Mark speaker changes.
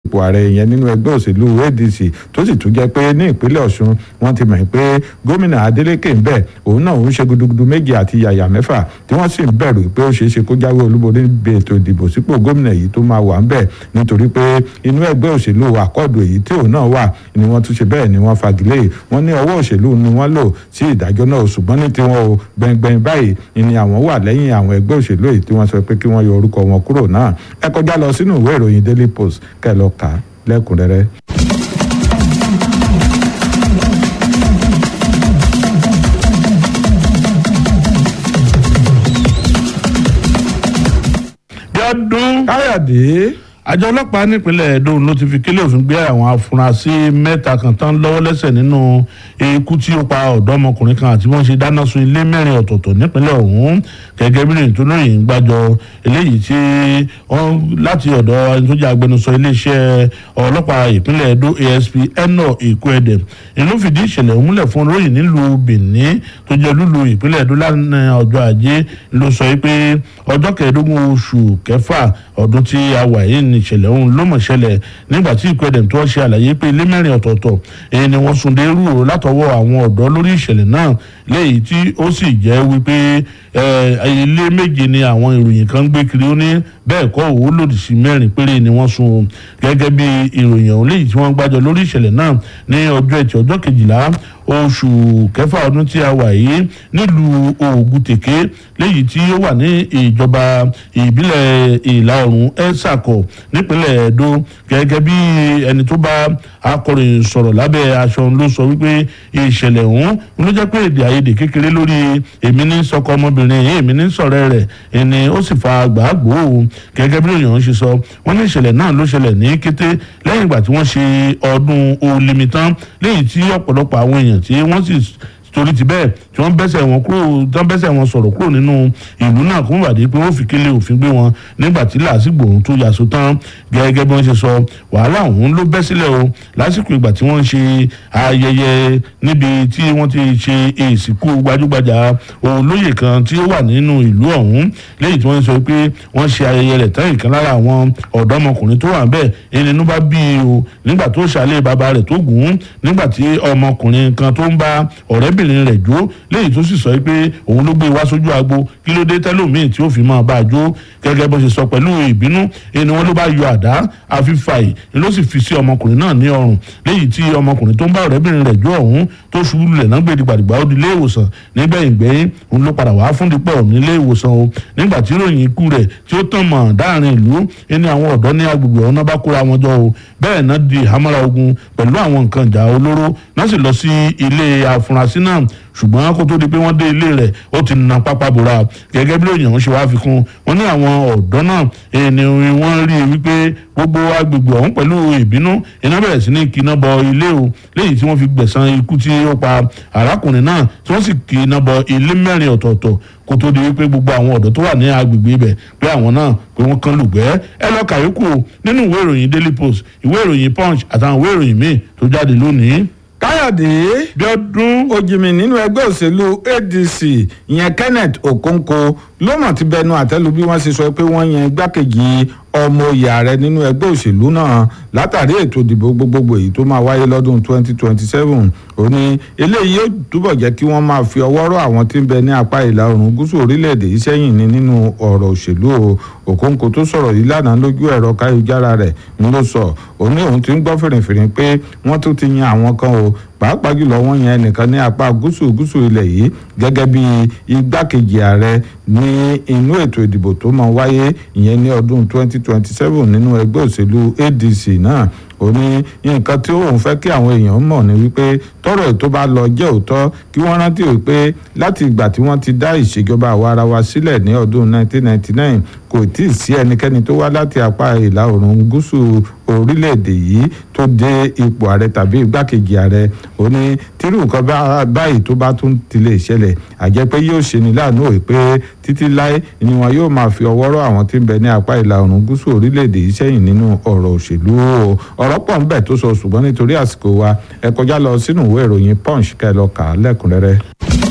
Speaker 1: ipò ààrẹ yẹn nínú ẹgbẹ́ òṣèlú adc tó sì tún jẹ́ pé ní ìpínlẹ̀ ọ̀ṣun wọ́n ti mọ̀ pé gómìnà adeleke ń bẹ̀ òun náà ń ṣe gudugudu méje àti yàyà mẹ́fà tí wọ́n sì ń bẹ̀rù pé ó ṣeé ṣe kó jáwé olúborí níbi ètò ìdìbò sípò gómìnà yìí tó máa wà ń bẹ̀ nítorí pé inú ẹgbẹ́ òṣèlú àkọ́dù èyí tí òun náà wà ni wọ́n tún ṣe bẹ́ẹ̀ ni wọ́n fagilé wọ́n ní ọwọ́ òṣèlú ni wọ́n lò sí ìdájọ́ náà ṣùgbọ́n ní tiwọn o gbẹngbẹng báyìí ni àwọn wà lẹ́yìn àwọn ẹgbẹ́ òṣèlú èyí tí wọ́n sọ pé kí wọ́n yọ orúkọ wọn kúrò náà ẹ kọjá lọ sínú ìwé ìròyìn daily post kẹ́ lọ kà á lẹ́kùnrẹ́rẹ́.
Speaker 2: Bíọ́dún
Speaker 1: káyọ̀dé
Speaker 2: àjọ ọlọ́pàá nípínlẹ̀ Edo ló ti fi kílẹ̀ òfin gbé àwọn afurasí mẹ́ta kan tán lọ́wọ́ lẹ́sẹ̀ nínú ikú tí ó pa ọ̀dọ́mọkùnrin kan àti wọ́n ṣe dáná sun ilé mẹ́rin ọ̀tọ̀ọ̀tọ̀ nípínlẹ̀ ọ̀hún gẹ́gẹ́ bí ìrìn tó lóyìn gbàjọ eléyìí tí wọ́n láti ọ̀dọ̀ ẹni tó jẹ́ agbẹnusọ iléeṣẹ́ ọlọ́pàá ìpínlẹ̀ Edo ASP eno Ikuede ìlú fìdí ìṣẹ̀lẹ̀ ọ̀hún múlẹ̀ fún olóyìn nílùú Benin tó jẹ́ lúlu ìpínlẹ̀ Edo lánàá ọjọ́ ajé ló sọ pé ọjọ́ kẹẹ̀ẹ́dógún oṣù kẹfà ọdún tí a wà yìí ní ìṣẹ̀lẹ̀ ọ̀hún ló mọ̀ ṣẹlẹ̀ nígbà tí Ikuede tó ṣe àlàyé pé ilé mẹ́rin ọ̀tọ̀ọ̀tọ̀ èyí ni wọ́n sun dérú látọwọ́ àwọn ọ̀dọ́ lórí ìṣẹ̀lẹ̀ náà léyìí tí ó sì jẹ́ wípé ilé méje ni àwọn ìròyìn kan gbé kiri ó ní bẹ́ẹ̀ kọ́ òwò lòdì sí mẹ́rin péré ni wọ́n sun gẹ́gẹ́ bí ìròyìn ọ̀hún léyìí tí wọ́n gbájọ lórí ìṣẹ̀lẹ̀ náà ní ọjọ́ ẹtì ọjọ́ kejìlá oṣù kẹfà ọdún tí a wà yìí nílùú Ògùtèké léyìí tí ó wà ní ìjọba ìbílẹ̀ ìlà oòrùn ẹ̀sàkọ̀ nípínlẹ̀ Ẹdó gẹ́gẹ́ bí ẹni tó bá akọ̀ròyìn sọ̀rọ̀ lábẹ́ aṣọ ló sọ wípé ìṣẹ̀lẹ̀ ọ̀hún ló jẹ́ pé èdè àìyedè kékeré lórí èmi ní sọkọ ọmọbìnrin yìí èmi ní sọ̀rẹ́ rẹ̀ ẹni ó sì fa gbàgbó gẹ́gẹ́ bí òyìnbó ṣe sọ wọ́n ní ìṣẹ̀lẹ̀ náà ló ṣẹlẹ̀ ní kété lẹ́yìn ìgbà tí wọ́n ṣe ọdún olimi tán lẹ́yìn tí ọ̀pọ̀lọpọ̀ àwọn èèyàn tí wọ́n sì torí ti bẹ́ẹ̀ tí wọ́n bẹ́sẹ̀ wọn kúrò tí wọ́n bẹ́sẹ̀ wọn sọ̀rọ̀ kúrò nínú ìlú náà kó wàdí pé wọ́n fi kélé òfin gbé wọn nígbà tí làásìgbò ohun tó yàsó tán gẹ́gẹ́ bí wọ́n ṣe sọ wàhálà ọ̀hún ló bẹ́ sílẹ̀ o lásìkò ìgbà tí wọ́n ń ṣe ayẹyẹ níbi tí wọ́n ti ṣe ìsìnkú gbajúgbajà olóyè kan tí ó wà nínú ìlú ọ̀hún lẹ́yìn tí wọ́n sọ pé wọ́n ṣe ayẹyẹ rẹ̀ tán ìkan lára àwọn ọ̀dọ́mọkùnrin tó wà bẹ́ẹ̀ ẹni inú bá bí i o nígbà tó ṣàlẹ̀ bàbá rẹ̀ tó gùn ún nígbà tí ọmọkùnrin kan tó ń bá ọ̀rẹ́bìnrin rẹ̀ jó léyìí tó sì sọ pé òun ló gbé wá sójú agbo kí ló dé tẹ́lómìn tí ó fi máa bá a jó gẹ́gẹ́ bó ṣe sọ pẹ̀lú ìbínú ẹni wọn ló bá yọ àdá àfífàì ló sì fi sí ọmọkùnrin náà ní ọrùn léyìí tí ọmọkùnrin tó ń bá ọ̀rẹ́bìnrin rẹ̀ jó ọ̀hún tó ṣubú lulẹ̀ náà gbé dìgbàdìgbà ó di ilé ìwòsàn nígbẹ̀yìn gbẹ̀yìn òun ló padà wá fún dípọ̀ nílé ìwòsàn o nígbà tí ìròyìn ikú rẹ̀ tí ó tàn mọ́ dáàrin ìlú ẹni àwọn ọ̀dọ́ ní agbègbè ọ̀hún náà bá kóra wọn jọ o bẹ́ẹ̀ náà di ìhámọ́ra ogun pẹ̀lú àwọn nǹkan ìjà olóró náà sì lọ sí ilé afurasí náà ṣùgbọ́n kó tó di pé wọ́n dé ilé rẹ̀ ó ti na pápá bora gẹ́gẹ́ bí òyìnbó ṣe wá fi kún wọn ní àwọn ọ̀dọ́ náà ẹni wọ́n rí i wípé gbogbo agbègbè ọ̀hún pẹ̀lú ìbínú iná bẹ̀rẹ̀ sí ní kíná bọ ilé o léyìí tí wọ́n fi gbẹ̀san ikú tí ó pa arákùnrin náà tí wọ́n sì kíná bọ ilé mẹ́rin ọ̀tọ̀ọ̀tọ̀ kó tó di wípé gbogbo àwọn ọ̀dọ́ tó wà ní agbègbè ibẹ̀ pé àwọn náà pé wọ́n kán lùgbẹ́ ẹ lọ kàyókù nínú ìwé ìròyìn Daily Post ìwé ìròyìn Punch àtàwọn ìwé ìròyìn míì tó jáde lónìí
Speaker 1: káyọ̀dé
Speaker 2: Bíọ́dún
Speaker 1: ojìmì nínú ẹgbẹ́ òṣèlú adc ìyẹn kenneth okonkwo ló mọ̀ ti bẹnu àtẹ́lu bí wọ́n ṣe sọ pé wọ́n yan igbákejì ọmọ oyè ààrẹ nínú ẹgbẹ́ òṣèlú náà látàrí ètò ìdìbò gbogbogbò èyí tó máa wáyé lọ́dún 2027 ó ní eléyìí yóò túbọ̀ jẹ́ kí wọ́n máa fi ọwọ́ rọ́ àwọn tí ń bẹ ní apá ìlà oòrùn gúúsù orílẹ̀-èdè yìí sẹ́yìn ní nínú ọ̀rọ̀ òṣèlú o Okonkwo tó sọ̀rọ̀ yìí lánàá lójú ẹ̀rọ káyọ̀jára rẹ̀ ń ló sọ ó ní òun ti ń gbọ́ fìrìfìrì pé wọ́n tún ti yan àwọn kan o pàápàá jùlọ wọ́n yan ẹnìkan ní apá gúúsù gúúsù ilẹ̀ yìí gẹ́gẹ́ bí igbákejì ààrẹ ní inú ètò ìdìbò tó máa wáyé ìyẹn ní ọdún 2027 nínú ẹgbẹ́ òṣèlú ADC náà ó ní nǹkan tí òun fẹ́ kí àwọn èèyàn mọ̀ ní wípé tọ́rọ̀ tó bá lọ jẹ́ òótọ́ kí wọ́n rántí wípé láti ìgbà tí wọ́n ti dá ìṣèjọba àwa ara wa sílẹ̀ ní ọdún 1999 kò tí ì sí ẹnikẹ́ni tó wá láti apá ìlà oòrùn gúúsù orílẹ̀-èdè yìí tó dé ipò ààrẹ tàbí igbákejì ààrẹ ó ní tírú nǹkan báyìí tó bá tún ti lè ṣẹlẹ̀ àjẹ́ pé yóò ṣe ní láàánú òye pé títí láé ni wọn yóò máa fi ọwọ́ rọ́ àwọn tí ń bẹ ní apá ìlà oòrùn gúúsù orílẹ̀-èdè yìí sẹ́yìn nínú ọ̀rọ̀ òṣèlú o ọ̀rọ̀ pọ̀ ń bẹ tó sọ ṣùgbọ́n nítorí àsìkò wa ẹ kọjá lọ sínú ìwé ìròyìn punch kẹ́ ẹ lọ kà á lẹ́kùnrẹ́rẹ́.